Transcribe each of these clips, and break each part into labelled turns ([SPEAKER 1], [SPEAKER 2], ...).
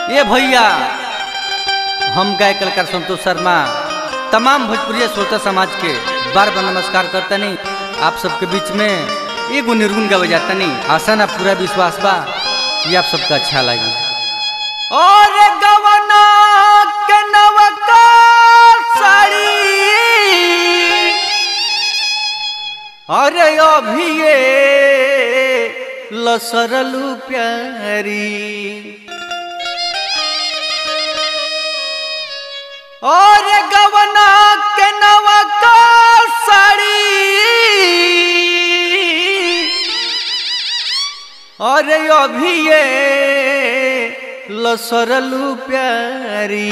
[SPEAKER 1] ये भैया हम गाय कलाकार संतोष शर्मा तमाम भोजपुरी श्रोता समाज के बार बार नमस्कार करतनी आप सबके बीच में एगो निर्गुण गावे जातनी आशा ना पूरा विश्वास बा कि आप सबका अच्छा लगी और गवना के नवका साड़ी अरे अभी ये लसरलू प्यारी और गवना के नवका साड़ी और अभी ये लसरलू प्यारी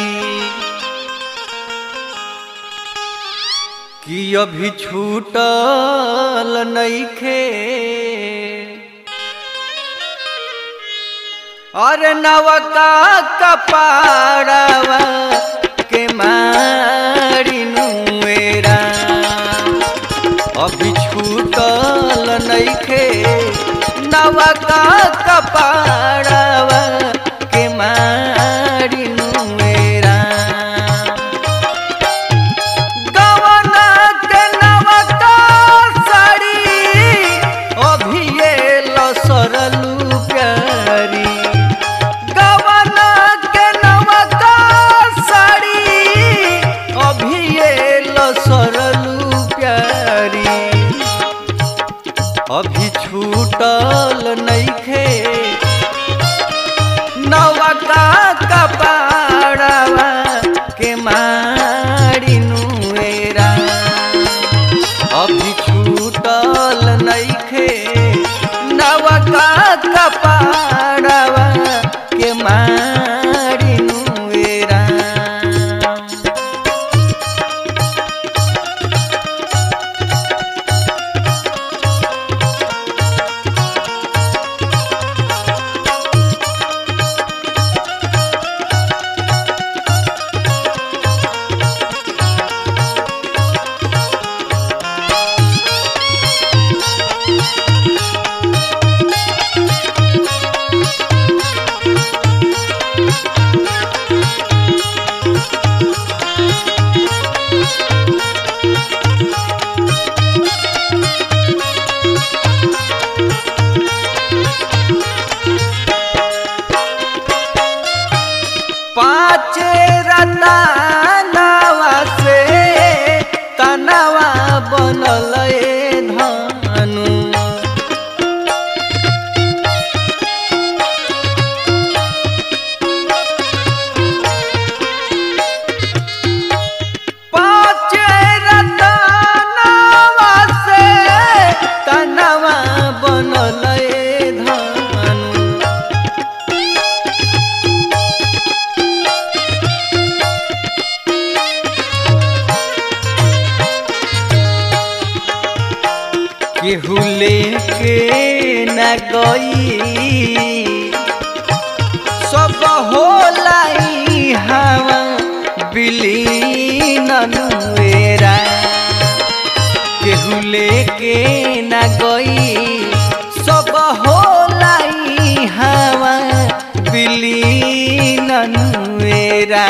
[SPEAKER 1] कि अभी छूटल नइखे अरे नवका कपाड़वा के मारी नुएरा अभी छूटल नइखे नवका कपाड़वा के मारी नुएरा गवना के नवका साड़ी अभी ये लसरलू प्यारी गवना के नवका साड़ी अभी ये लसरलू प्यारी अभी छूटल नइखे नवका कपाड़वा के मारी नुएरा अभी छूटल नइखे नवका कपाड़वा के मारी नुएरा पाँच रतनवा से तनवा बनल ए धनु पाँच रतनवा से तनवा बनल ए धनु केहू लेके न गई सब होलाई हवा बिलीन नुएरा केहू लेके न गई सब होलाई हवा बिलीन नुएरा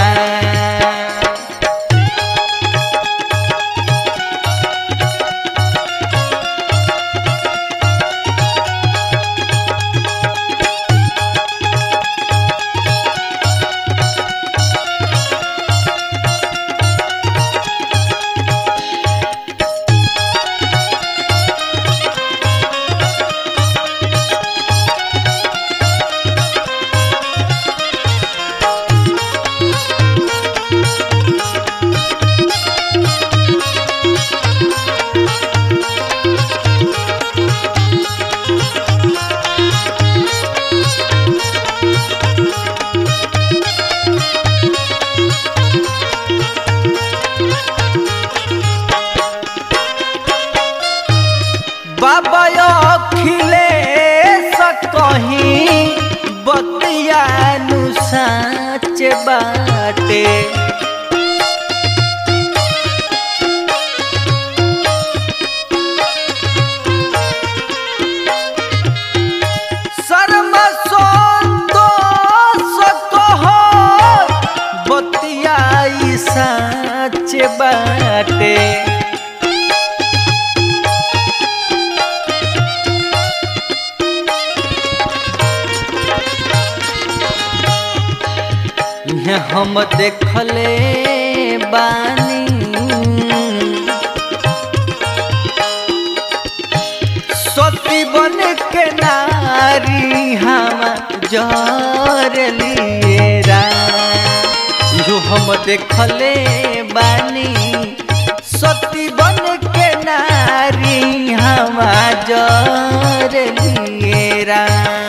[SPEAKER 1] बाबा अखिले कहीं बतिया नु साच बाटे शर्म संतोष कहो साच बाटे इहे हम देखले बानी सती बन के नारी हम जर लिएरा जो हम देखले बानी सती बन के नारी हम जर लिएरा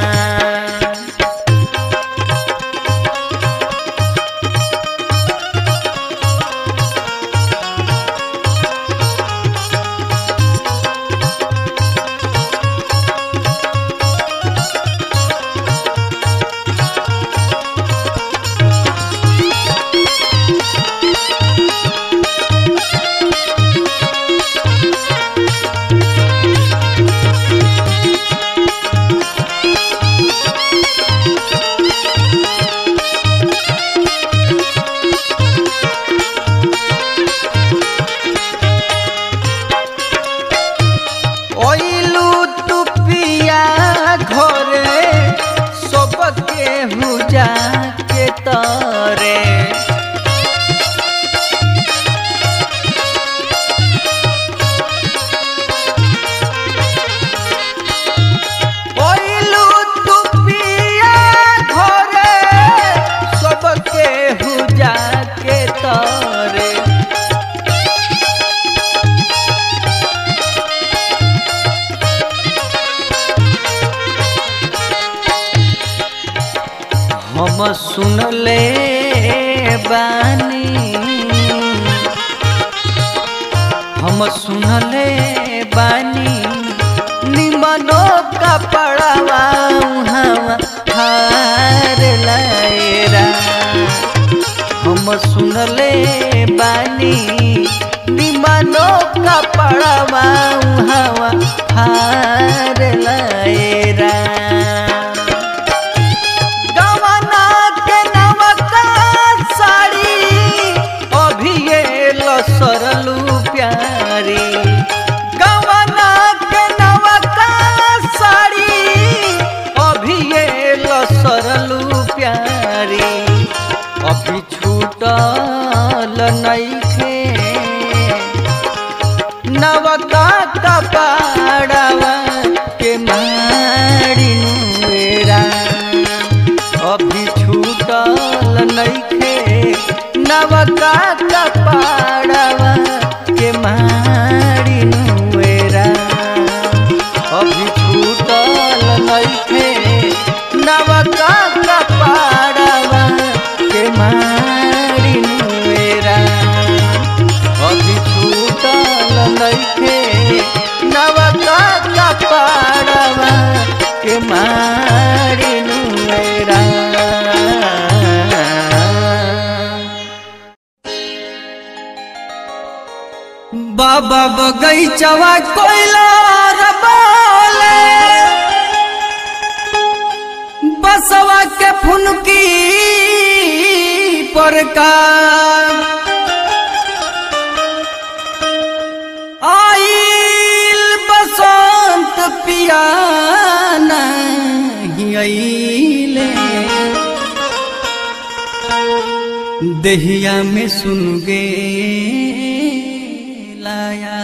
[SPEAKER 1] ओइलू तू पिया घरे सबके हुजा के तरे ओइलू तू पिया घरे सबके हुजा के तरे हम सुनले बानी हम सुनले बानी निमनो कपड़वा हम हार लायरा हम सुनले बानी निमनो कपड़वा हम हार लायरा गवना के नवका साड़ी अभिये लसरलू प्यारी गवना के नवका साड़ी अभिये लसरलू प्यारी अभी छूटल नइखे नवका कपाड़वा के मारी नुएरा अभी छूटल नइखे नवका कपाड़वा के मारी नुएरा अभी छूटल नइखे नवका कपाड़वा के मारी नुएरा अभी छूटल नइखे नवका कपाड़वा के मारी नुएरा बाबा बगैचवा कोयला रबाले बसवा के फुनकी पर का आइल बसंत पियाना ही आइले दहिया में सुन गे लाया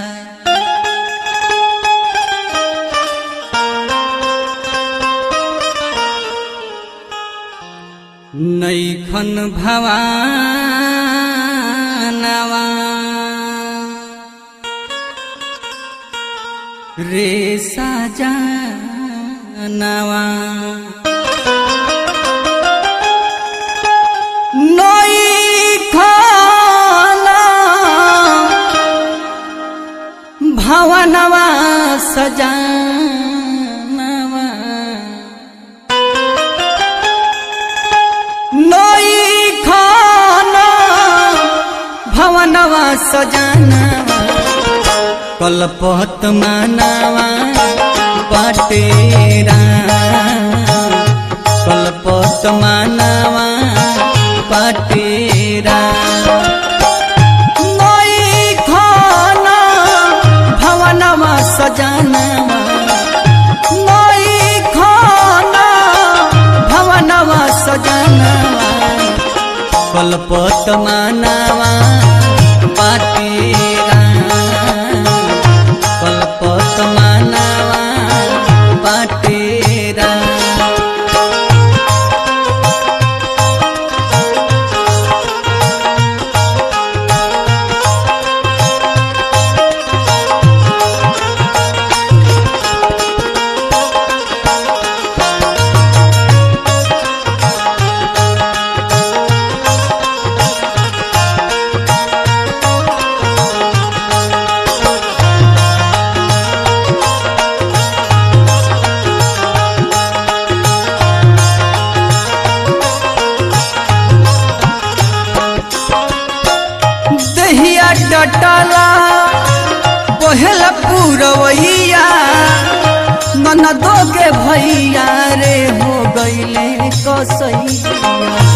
[SPEAKER 1] नैखन भवानवा रे साजनवा नैखन भवनवा सजानवा नैखन भवनवा सजानवा कलपत मानवा पटेरा कलपत मानवा पटेरा सजनवा कलपत मानवा पाटेरा कलपत मानवा पाटेरा दहिया डटला बहेला पूरवैया ननदो के भैया रे हो गईले कसैया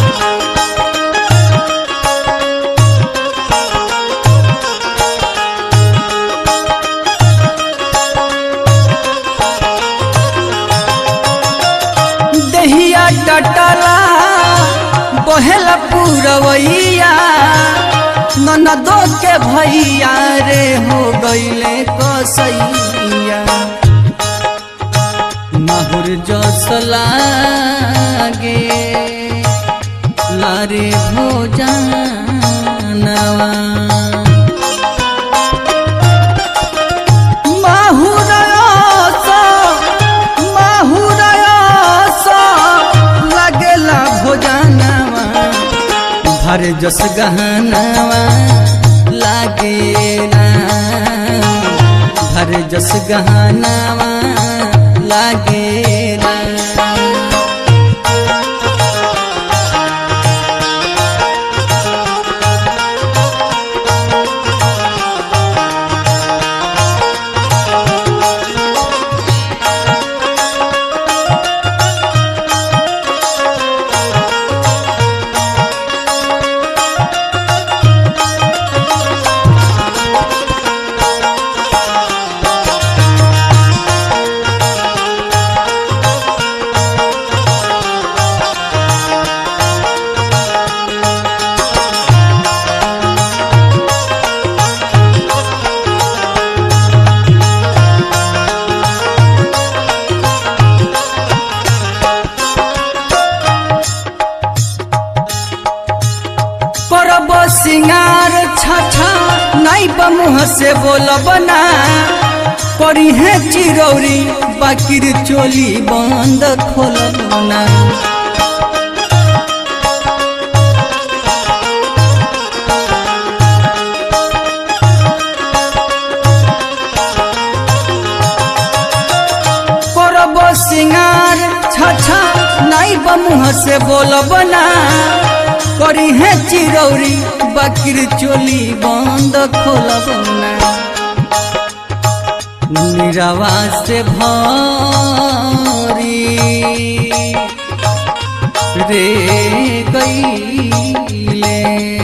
[SPEAKER 1] दहिया डटला बहेला पूरवैया ननदो के भैया रे हो गईले कसैया माहुर जस लागे लारे भोजनवा माहुरस माहुरस लगेला भोजनवा भर जस गहनवा लागे ना भर जस गहनवा लागे ना करब सिंगार छछा नहीं बमुह से बोलब ना करी है चिरौरी बाकिर चोली बंद खोलब ना करब सिंगार छछा नहीं बमुह से बोलब ना करी है चिरौरी बकर चोली बंद खोलब ना निरवा से भरी रे गईले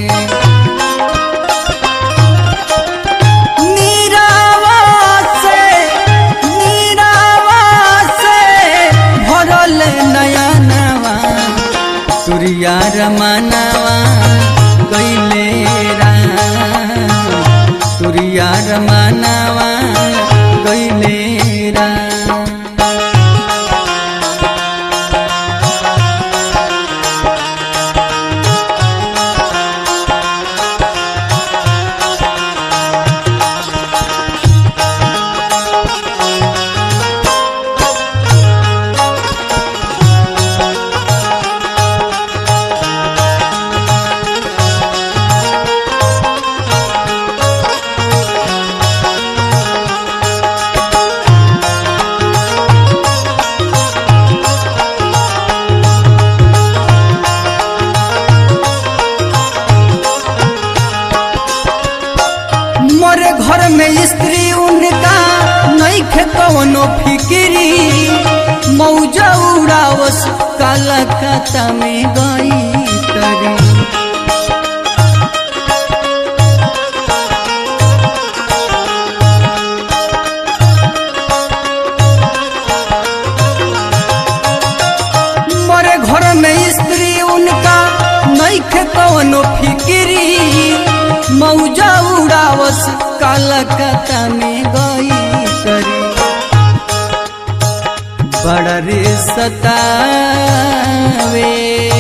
[SPEAKER 1] निरावा से निरावा से भरल नयनवा तुरिया रमनवा कैले राम तुरिया रमनवा कैले राम मोरे घर में स्त्री उनका नहीं खे कवनो फिक्री मौजा उड़ावस काला खाता में गई तरी मोरे घर में स्त्री उनका नैखे कवनो फिक्री मौजा उड़ावस कलकत्ता में गई करी बड़ा रे सतावे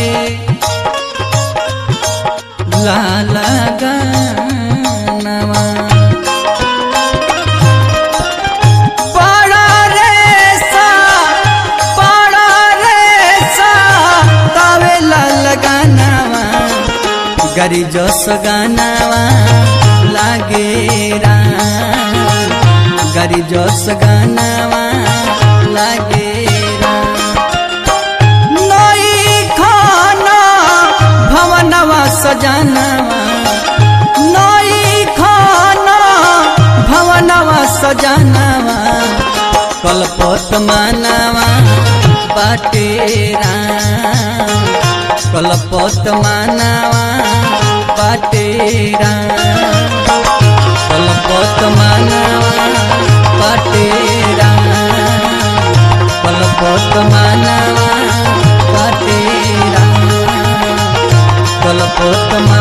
[SPEAKER 1] लाला गानवा बड़ा रे सा बड़ा रे सा तावे लाला गानवा गरी जस गानवा लागे राम गरी जस गानवा लागे नई खाना भवनवा सजानवा नई खाना भवनवा सजानवा कलपत मानवा बाटे राम कलपत मानवा बाटे राम कलपत मानवा बाटे राम कलपत मानवा बाटे राम कलपत मानवा